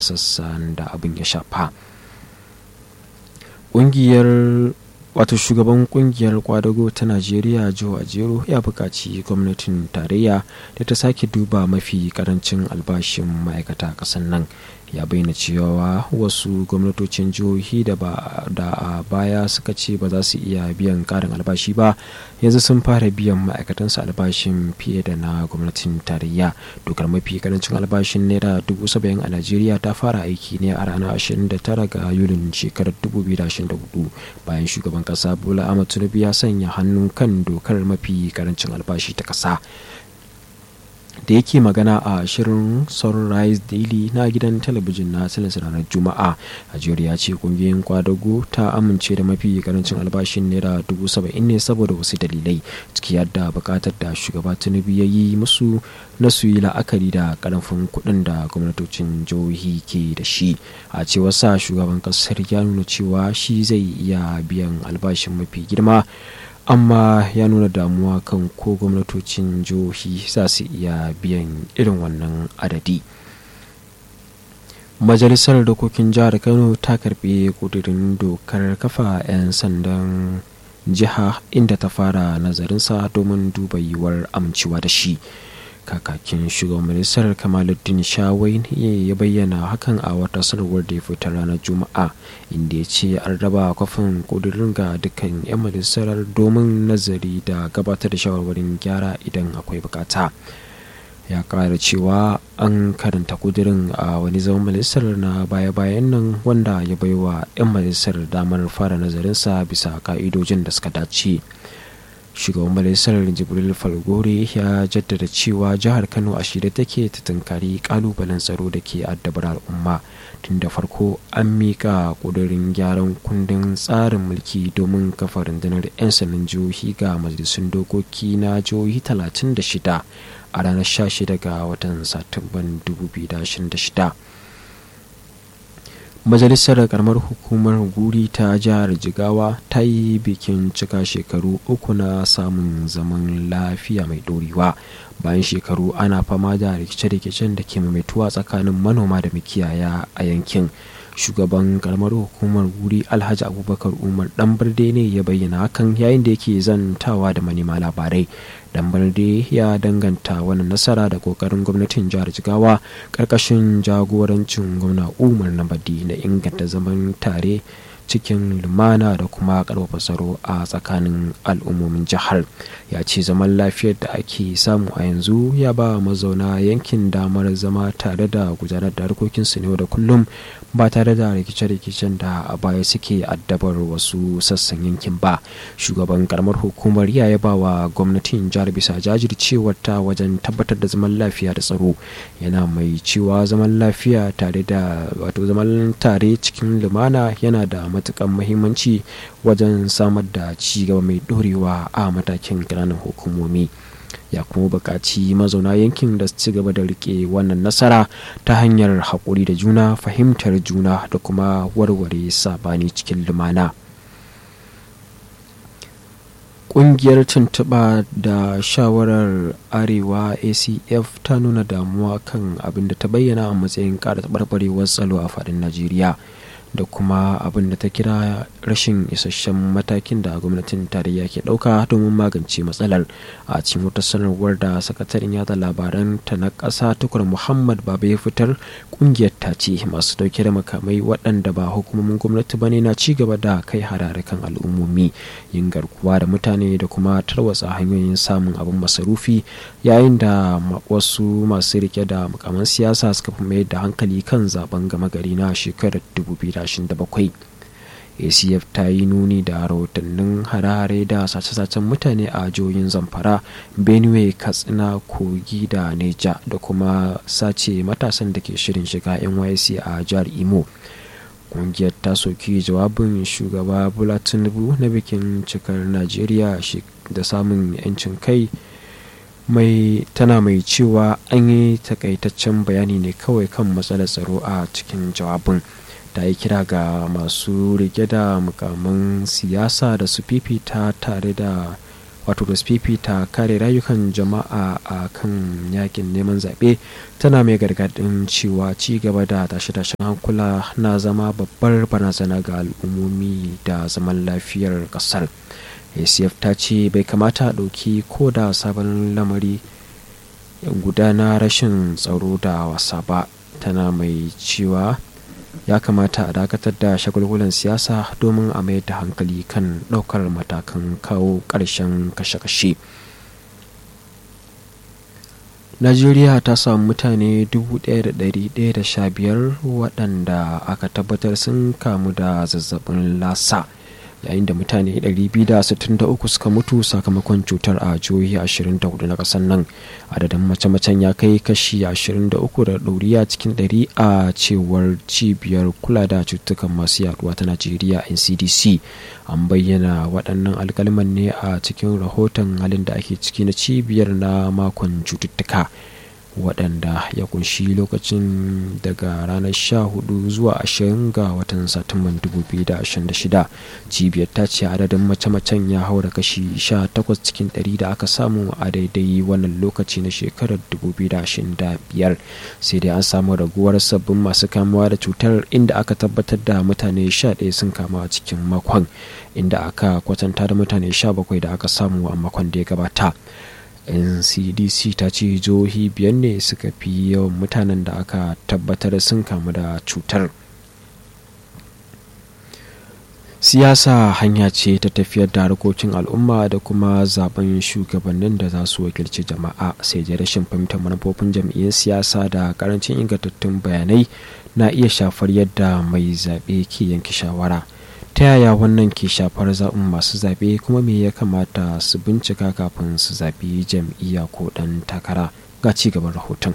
sassan da abin ya shafa ƙungiyar wato shugaban kungiyar kwadago ta najeriya joe ajero ya buƙaci gwamnatin tarayya da ta sake duba mafi karancin albashin ma'aikata ƙasar nan ya bayyana cewa wasu gwamnatocin jihohi da a baya suka ce ba za su iya biyan ƙarin albashi ba yanzu sun fara biyan ma'aikatansu albashin fiye da na gwamnatin tarayya dokar mafi karancin albashin naira dubu saba'in a najeriya ta fara aiki ne a ranar 29 ga yulin shekarar 2024 bayan shugaban kasa bola ahmad tinubu ya sanya hannu kan dokar mafi karancin albashi ta kasa da yake magana a shirin sunrise daily na gidan talabijin na silas ranar juma'a ajiyar ya ce kungiyoyin kwadago ta amince da mafi karancin albashin naira dubu saba'in ne saboda wasu dalilai ciki yadda bukatar da shugaba tinubu ya yi musu na su yi la'akari da karfin kuɗin da gwamnatocin jihohi ke da shi a cewar sa shugaban kasar ya nuna cewa shi zai iya biyan albashin mafi girma amma ya nuna damuwa kan ko gwamnatocin jihohi za su iya biyan irin wannan adadi majalisar dokokin jihar kano ta karbi kudirin dokar kafa 'yan sandan jiha inda ta fara nazarinsa domin duba yiwuwar amincewa da shi kakakin shugaban majalisar kamaluddin shawai ya bayyana hakan a wata sanarwar da ya fitar ranar juma'a inda ya ce an raba kwafin kudurin ga dukkan 'yan majalisar domin nazari da gabatar da shawarwarin gyara idan akwai bukata ya kara cewa an karanta kudirin a wani zaman majalisar na baya-bayan nan wanda ya baiwa 'yan majalisar damar fara nazarinsa bisa ka'idojin da suka dace shugaban majalisar jibril falgore ya jaddada cewa jihar kano a shirye take ta tunkari kalubalen tsaro da ke addabar al'umma tun da farko an mika kudurin gyaran kundin tsarin mulki domin kafa rundunar 'yan sandan jihohi ga majalisun dokoki na jihohi 36 a ranar 16 ga watan satumban 2026 majalisar karamar hukumar guri ta jihar jigawa ta yi bikin cika shekaru uku na samun zaman lafiya mai dorewa bayan shekaru ana fama da rikice-rikicen da ke maimaituwa tsakanin manoma da makiyaya a yankin shugaban karamar hukumar guri alhaji abubakar umar dan barde ne ya bayyana hakan yayin da yake zantawa da manema labarai dan barde ya danganta wani nasara da kokarin gwamnatin jihar jigawa karkashin jagorancin gwamna umar nabadi na inganta zaman tare cikin lumana da kuma karfafa tsaro a tsakanin al'ummomin jihar ya ce zaman lafiyar da ake samu a yanzu ya ba mazauna yankin damar zama tare da gudanar da harkokinsu ne da kullum ba tare da rikice-rikicen da a baya suke addabar wasu sassan yankin ba shugaban karamar hukumar ya yaba wa gwamnatin jihar bisa jajircewar ta wajen tabbatar da zaman lafiya da tsaro yana mai cewa zaman lafiya tare da wato zaman tare cikin lumana yana da matukan muhimmanci wajen samar da ci gaba mai dorewa a matakin ƙananan hukumomi ya kuma buƙaci mazauna yankin da su ci gaba da rike wannan nasara ta hanyar haƙuri da juna fahimtar juna da kuma warware sabani cikin lumana ƙungiyar tuntuɓa da shawarar arewa acf ta nuna damuwa kan abin da ta bayyana a matsayin ƙara taɓarɓarewar tsaro a faɗin najeriya da kuma abin da ta kira rashin isasshen matakin da gwamnatin tarayya ke ɗauka domin magance matsalar a cikin wata sanarwar da sakataren yada labaran ta na ƙasa tukur muhammad baba ya fitar ƙungiyar ta ce masu ɗauke da makamai waɗanda ba hukumomin gwamnati ba ne na ci gaba da kai harare kan al'ummomi yin garkuwa da mutane da kuma tarwatsa hanyoyin samun abin masarufi yayin da wasu masu rike da mukaman siyasa suka fi mayar da hankali kan zaben gama gari na shekarar 2027 acf ta yi nuni da rahotannin hare-hare da sace-sacen mutane a jihohin zamfara benue katsina kogi da neja da kuma sace matasan da ke shirin shiga nysc a jihar imo kungiyar ta soki jawabin shugaba bola tinubu na bikin cikar najeriya da samun 'yancin kai mai tana mai cewa an yi takaitaccen bayani ne kawai kan matsalar tsaro a cikin jawabin ta yi kira ga masu rike da mukamin siyasa da su fifita tare da wato da ta kare rayukan jama'a a kan yakin neman zaɓe tana mai gargaɗin cewa ci gaba da tashe-tashen hankula na zama babbar barazana ga al'ummomi da zaman lafiyar ƙasar acf ta ce bai kamata a ɗauki ko da sabon lamari gudana rashin tsaro da wasa ba tana mai cewa ya kamata a dakatar da shagulgulan siyasa domin a mayar da hankali kan ɗaukar matakan kawo ƙarshen kashe-kashe najeriya ta samu mutane 1,115 waɗanda aka tabbatar sun kamu da zazzabin lasa yayin da mutane 263 suka mutu sakamakon cutar a jihohi 24 na kasar nan adadin mace-macen ya kai kashi 23 da ɗoriya cikin 100 a cewar cibiyar kula da cututtukan masu yaduwa ta najeriya ncdc an bayyana waɗannan alkalman ne a cikin rahoton halin da ake ciki na cibiyar na makon cututtuka waɗanda ya kunshi lokacin daga ranar 14 zuwa 20 ga watan satumban 2026 cibiyar ta ce adadin mace-macen ya haura kashi 18 cikin 100 da aka samu a daidai wannan lokaci na shekarar 2025 sai dai an samu raguwar sabbin masu kamuwa da cutar inda aka tabbatar da mutane 11 sun kama a cikin makon inda aka kwatanta da mutane 17 da aka samu a makon da ya gabata ncdc ta ce jihohi biyar ne suka fi yawan mutanen da aka tabbatar sun kamu da cutar siyasa hanya ce ta tafiyar da harkokin al'umma da kuma zaben shugabannin da za su wakilci jama'a sai dai rashin fahimtar manufofin jam'iyyar siyasa da karancin ingantattun bayanai na iya shafar yadda mai zaɓe ke yanke shawara ta yaya wannan ke shafar zaɓin masu zaɓe kuma me ya kamata su bincika kafin su zaɓi jam'iyya ko ɗan takara ga ci gaban rahoton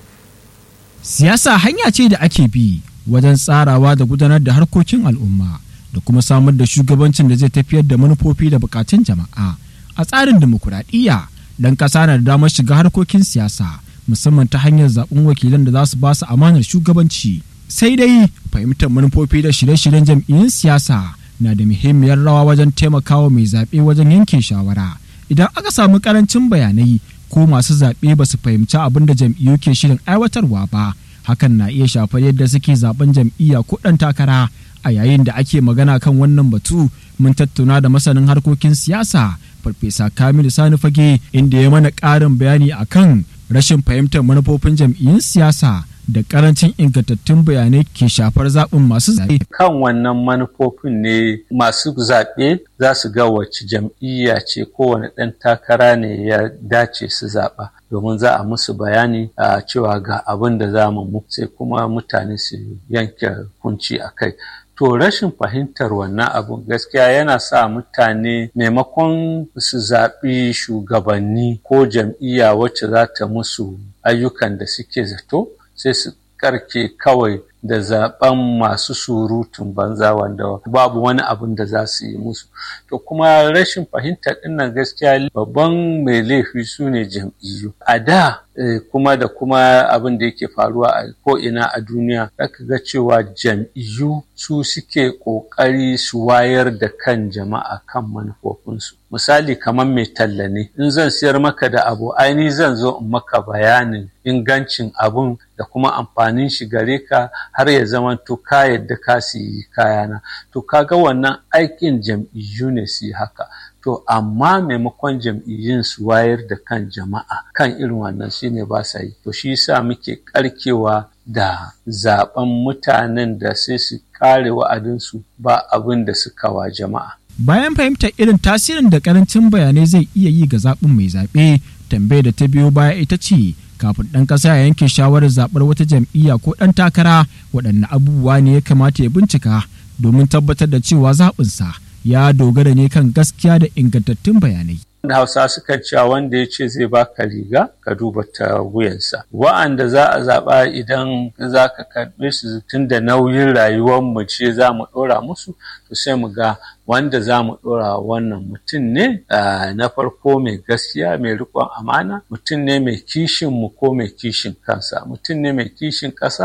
siyasa hanya ce da ake bi wajen tsarawa da gudanar da harkokin al'umma da kuma samar da shugabancin da zai tafiyar da manufofi da bukatun jama'a a tsarin dimokuraɗiyya dan ƙasa na da damar shiga harkokin siyasa musamman ta hanyar zaɓen wakilan da za su ba su amanar shugabanci sai dai fahimtar manufofi da shirye-shiryen jam'iyyun siyasa na da muhimmiyar rawa wajen taimakawa mai zaɓe wajen yanke shawara idan aka samu karancin bayanai ko masu zaɓe ba su fahimci abin da jam'iyyu ke shirin aiwatarwa ba hakan na iya shafar yadda suke zaben jam'iyya ko ɗan takara a yayin da ake magana kan wannan batu mun tattauna da masanin harkokin siyasa farfesa kamilu sani fage inda ya mana ƙarin bayani akan rashin fahimtar manufofin jam'iyyun siyasa da karancin ingantattun bayanai ke shafar zaɓin masu zaɓe. Kan wannan manufofin ne masu zaɓe za su ga wacce jam'iyya ce kowane ɗan takara ne ya dace su zaɓa domin za a musu bayani a cewa ga abin da za mu sai kuma mutane su yanke hukunci a kai. To rashin fahimtar wannan abun gaskiya yana sa mutane maimakon su zaɓi shugabanni ko jam'iyya wacce za ta musu ayyukan da suke zato sai su karke kawai da zaben masu surutun banza wanda babu wani abin da za su yi musu to kuma rashin fahimtar dinnan gaskiya babban mai laifi su ne jam'iyyu a da kuma da kuma abin da yake faruwa a ko'ina a duniya zaka ga cewa jam'iyyu su suke ƙoƙari su wayar da kan jama'a kan manufofinsu misali kamar mai talla ne in zan siyar maka da abu aini zan zo in maka bayanin ingancin abun da kuma amfanin shi gare ka har ya zama to ka yadda ka siyi kayana to kaga wannan aikin jam'iyyu ne su yi haka to amma maimakon jam'iyyun su wayar da kan jama'a kan irin wannan shine ba sa yi to shi yasa muke karkewa da zaben mutanen da sai su kare wa'adinsu ba abin da suka wa jama'a bayan fahimtar irin tasirin da karancin bayanai zai iya yi ga zaɓin mai zaɓe tambayar da ta biyo baya ita ce kafin ɗan ƙasa ya yanke shawarar zaɓar wata jam'iyya ko ɗan takara waɗanne abubuwa ne ya kamata ya bincika domin tabbatar da cewa zaɓinsa ya dogara ne kan gaskiya da ingantattun bayanai. da hausa suka cewa wanda ya ce zai baka riga ka duba ta wuyansa wa'anda za a zaɓa idan za ka karɓe su tun da nauyin rayuwar mu ce za mu ɗora musu to sai mu ga wanda za mu ɗora wannan mutum ne na farko mai gaskiya mai riƙon amana mutum ne mai kishin mu ko mai kishin kansa mutum ne mai kishin ƙasa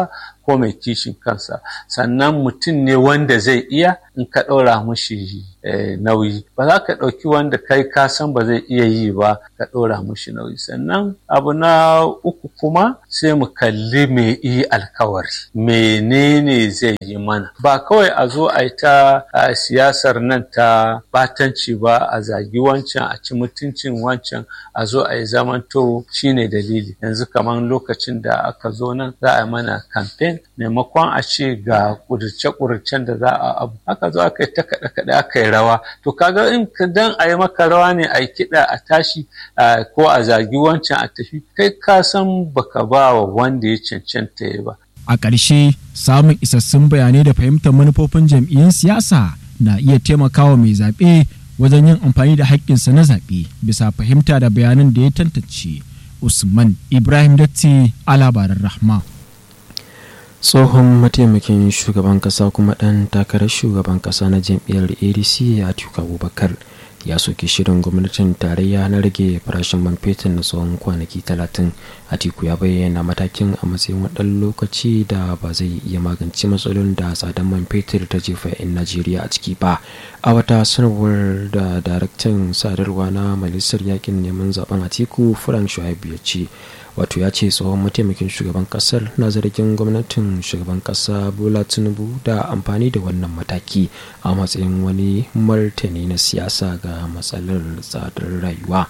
ko mai kishin kansa sannan mutum ne wanda zai iya in ka ɗora mushi nauyi ba za ka ɗauki wanda kai ka san ba zai iya yi ba ka ɗora mushi nauyi sannan abu na uku kuma sai mu kalli me yi alkawari menene zai yi mana ba kawai a zo a yi ta siyasar nan ta batanci ba a zagi wancan a ci mutuncin wancan a zo a yi zamanto shine dalili yanzu kamar lokacin da aka zo nan za a yi mana kamfen maimakon a ce ga kudurce-kudurcen da za a abu aka zo aka yi ta kaɗe-kaɗe aka yi rawa to kaga in dan a yi maka rawa ne a yi kiɗa a tashi ko a zagi wancan a tafi kai ka san baka ba wa wanda ya cancanta ya ba a ƙarshe samun isassun bayanai da fahimtar manufofin jam'iyyun siyasa na iya taimakawa mai zaɓe wajen yin amfani da haƙƙinsa na zaɓe bisa fahimta da bayanan da ya tantance usman ibrahim datti a labaran rahma tsohon mataimakin shugaban kasa kuma ɗan takarar shugaban kasa na jam'iyyar adc atiku abubakar ya soke shirin gwamnatin tarayya na rage farashin man fetur na tsawon kwanaki talatin atiku ya bayyana matakin a matsayin wadan lokaci da ba zai iya magance matsalolin da tsadar man fetur ta jefa 'yan najeriya a ciki ba a wata sanarwar da daraktan sadarwa na majalisar yakin neman zaben atiku frank shuaibu ya ce wato ya ce tsohon mataimakin shugaban kasar na zargin gwamnatin shugaban kasa bola tinubu da amfani da wannan mataki a matsayin wani martani na siyasa ga matsalar tsadar rayuwa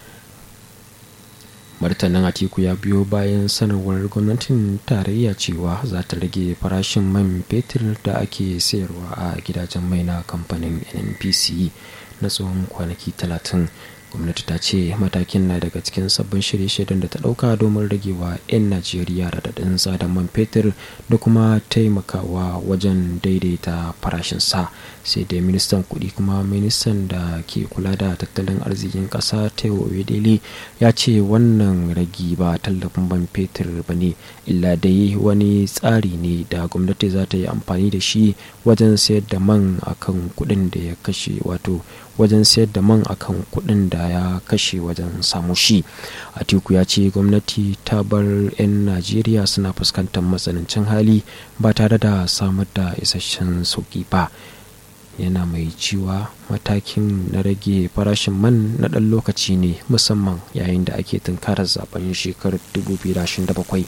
martanin atiku ya biyo bayan sanarwar gwamnatin tarayya cewa za ta rage farashin man fetur da ake sayarwa a gidajen mai na kamfanin nnpc na tsawon kwanaki talatin gwamnati ta ce matakin na daga cikin sabbin shirye-shiryen da ta dauka domin ragewa 'yan najeriya radadin tsadar man fetur da kuma taimakawa wajen daidaita farashin sa sai dai ministan kudi kuma ministan da ke kula da tattalin arzikin kasa taiwo dele ya ce wannan ragi ba tallafin man fetur ba ne illa dai wani tsari ne da gwamnati za ta yi amfani da shi wajen sayar da man akan kudin da ya kashe wato wajen sayar da man akan kuɗin da ya kashe wajen samu shi atiku ya ce gwamnati ta bar 'yan najeriya suna fuskantar matsanancin hali ba tare da samar da isasshen sauki ba yana mai cewa matakin na rage farashin man na ɗan lokaci ne musamman yayin da ake tunkarar zaben shekarar 2027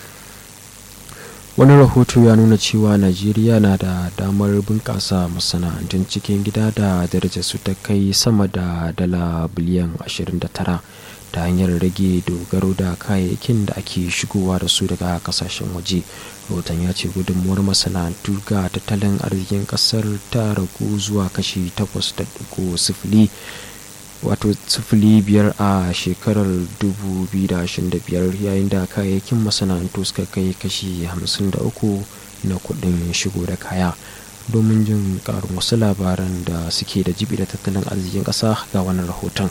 wani rahoto ya nuna cewa najeriya na da damar bunƙasa masana'antun cikin gida da darajar su ta kai sama da dala biliyan 29 ta hanyar rage dogaro da kayayyakin da ake shigowa da su daga kasashen waje rahoton ya ce gudunmuwar masana'antu ga tattalin arzikin kasar ta ragu zuwa kashi 8.0 wato sifili biyar a shekarar 2025 yayin da kayayyakin masana'antu suka kai kashi 53 na kudin shigo da kaya domin jin karin wasu labaran da suke da jibi da tattalin arzikin ƙasa ga wannan rahoton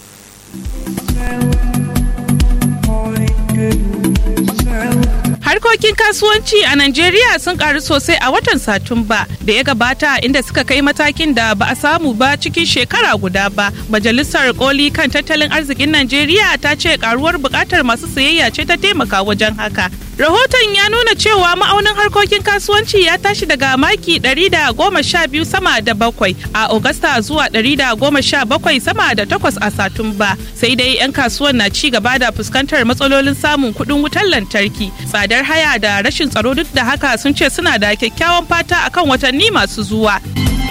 Harkokin kasuwanci a Najeriya sun karu sosai a watan Satumba da ya gabata inda suka kai matakin da ba a samu ba cikin shekara guda ba. Majalisar koli kan tattalin arzikin Najeriya ta ce karuwar bukatar masu sayayya ce ta taimaka wajen haka. Rahoton ya nuna cewa ma'aunin harkokin kasuwanci ya tashi daga maki 112 sama da bakwai a Agusta zuwa 117 sama da takwas a Satumba. Sai dai 'yan kasuwan na ci gaba da fuskantar matsalolin samun kuɗin wutar lantarki, tsadar haya da rashin tsaro duk da haka sun ce suna da kyakkyawan fata akan watanni masu zuwa.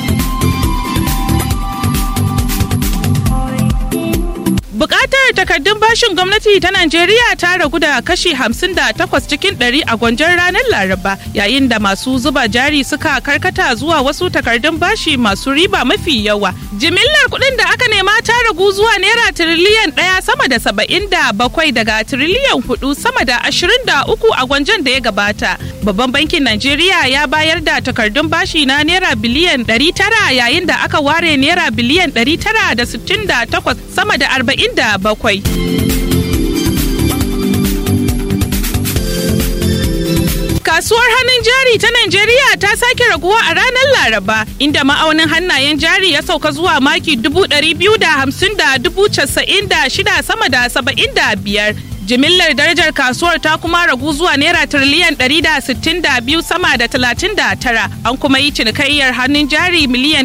Bukatar takardun bashin gwamnati ta Najeriya ta ragu da kashi 58 cikin 100 a gwanjon ranar Laraba yayin da masu zuba jari suka karkata zuwa wasu takardun bashi masu riba mafi yawa. Jimillar kuɗin da aka nema ta ragu zuwa naira tiriliyan ɗaya sama da saba'in da bakwai daga tiriliyan hudu sama da ashirin da uku a gwanjon da ya gabata. Babban bankin Najeriya ya bayar da takardun bashi na naira biliyan ɗari tara yayin da aka ware naira biliyan ɗari tara da sittin da takwas sama da arba'in da bakwai. Kasuwar hannun jari ta Najeriya ta sake raguwa a ranar Laraba, inda ma'aunin hannayen jari ya sauka zuwa maki dubu ɗari biyu da hamsin da dubu casa'in da shida sama da saba'in da biyar. jimillar darajar kasuwar ta kuma ragu zuwa naira tiriliyan 162 sama da 39 an kuma yi cinikayyar hannun jari miliyan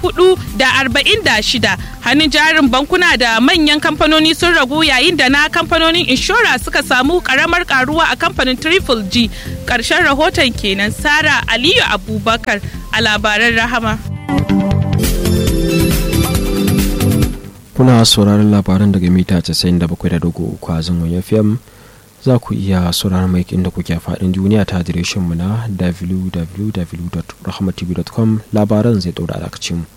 446 hannun jarin bankuna da manyan kamfanoni sun ragu yayin da na kamfanonin inshora suka samu karamar karuwa a kamfanin triple g ƙarshen rahoton kenan sara aliyu abubakar a labaran rahama kuna sauraron labaran daga mita 97.3 a zangon fm za ku iya sauraron mai inda kuke faɗin duniya ta mu na www.rahmatv.com labaran zai ɗaura alakacin mu